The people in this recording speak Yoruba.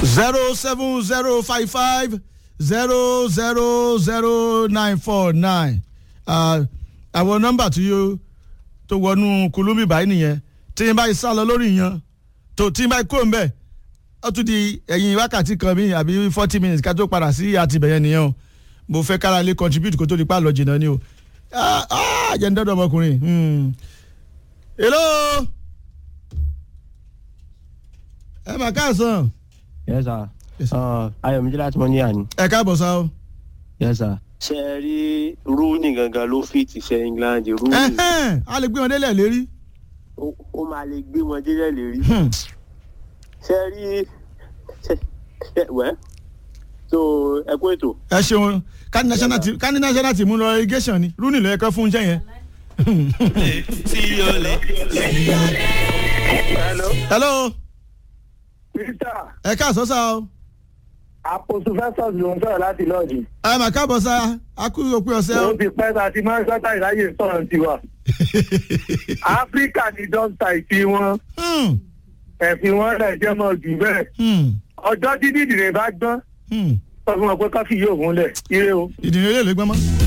zero seven zero five five zero zero zero nine four nine àwọn nọ́mbà tí yóò tó wọnú kulumi báyìí nìyẹn tí n bá yìí sá lọ lórí yẹn tó tí n bá yìí kó n bẹ ó tún di ẹ̀yìn wákàtí kan mi àbí forty minutes ká tó padà sí àtibẹ̀yẹn nìyẹn o mo fẹ́ kára lé contribute kó tó di pa lọ jìnnà ni o jẹ́ ń dọ́dọ̀ ọmọkùnrin. hello ẹ mà káàsán. yes sir. Yes, sir. Uh, ayọ̀mídé láti mọ́ níyà ni. ẹ káàbọ̀ sá o. yes sir. ṣe é rí rúùnì gangan ló fi ti ṣe england rúùnì Ẹhẹ́n, a lè gbé wọn délẹ̀ lérí. ó ó máa lè gbé wọn délẹ̀ lérí. Hmm. ṣe é rí ṣe ṣe wẹ́ so ẹ kú ètò. ẹ ṣeun kání national team kání national team ń lọ irrigation ni rúnì ló yẹ kán fún iṣẹ́ yẹn. Hello. hello Peter, ẹ káàsán sá o. àpòsù Festus ló ń sọ̀rọ̀ láti lọ́ọ̀dì. ẹ mà káàbọ̀ sá a kú òpin ọ̀sẹ̀ o. Ó ti pẹ́ ta ti máa ń sọ́tà ìráyè sọ̀rọ̀ tiwa. Áfíríkà ni dọ́kítà ìfi wọn. Hmm, Ẹ̀fin wọn rẹ̀ jẹ́ mọ́ jù bẹ́ẹ̀. hmm, Ọjọ́ dídì ìdìrẹ̀ bá gbọ́n. hmm. Sọ fún wọn pé káfí yóò múlẹ̀. Ire o. ìdìrín ilé ìlú gbọ́n mọ́.